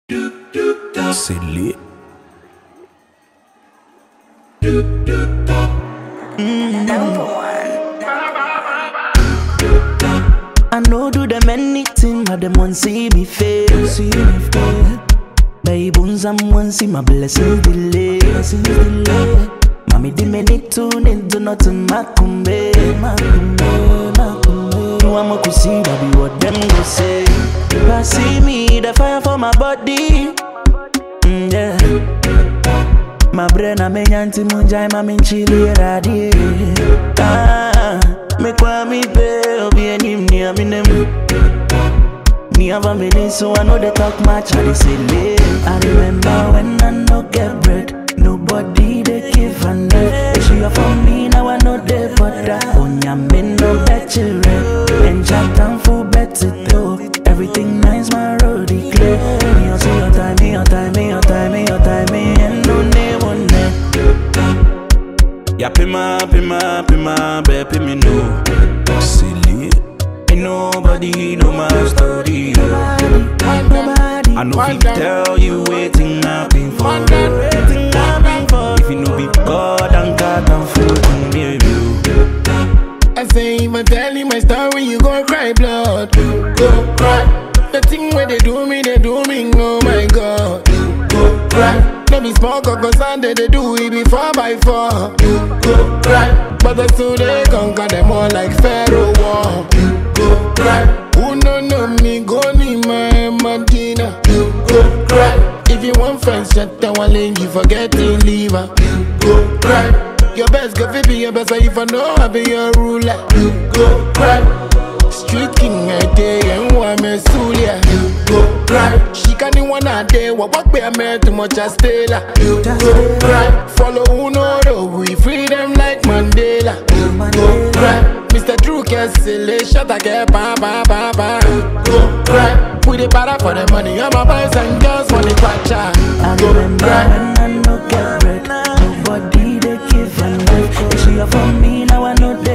C'est lit. I know do them anything, but them want see me fail. See me fail. Baby, I'm one see my blessings delay. Blessings delay. Mommy, di me need to need to not to makumbe, makumbe, makumbe. No I'm a see baby, what them go say. If I see me, the fire for my body. Mm, yeah. My brain a me nyanti munjai ma min chili radi. Ah, me kwa mi pe obi enim ni aminem. Me have a minute, so I know they talk much. I they say late. I remember when I no get bread, nobody they give a net. If she for me, now I know they butter. Onya me no bet you rent. And chat down for better though. Everything nice, my road is clear. Me on see your time, me your time, me your time, me your time, me and no name on it. Ya pima, pima, pima, baby, me know. C'est lit. Ain't nobody know my story. Nobody, nobody. I know we tell you waiting happen for Waiting, happen for If you know be God and God and food, baby. I say if I tell you my story, you gon' cry blood. Go cry. The thing where they do me, they do me. Oh my God. Go cry. Let me smoke a Sunday, they do it before by four. Go cry. But the two they conquer them all like Pharaoh war. Go cry. Who no know me, go need my Medina. Go cry. If you want friends, shut down one lane, you forget to leave her. Go cry. Your best go fit be your best, so if I know I be your ruler, you go cry. Street king a day and one me sulia, you go cry. She can't even one a day, what walk be a man too much a stay la, you go cry. Follow who know the we freedom like Mandela, you go cry. Mr. Drew Kessel, shut a get ba ba ba ba, go cry. We the para for the money, all my boys and girls want the kwacha, I go remember cry. when I no get bread. Nobody they give a net. If she for me, now I know they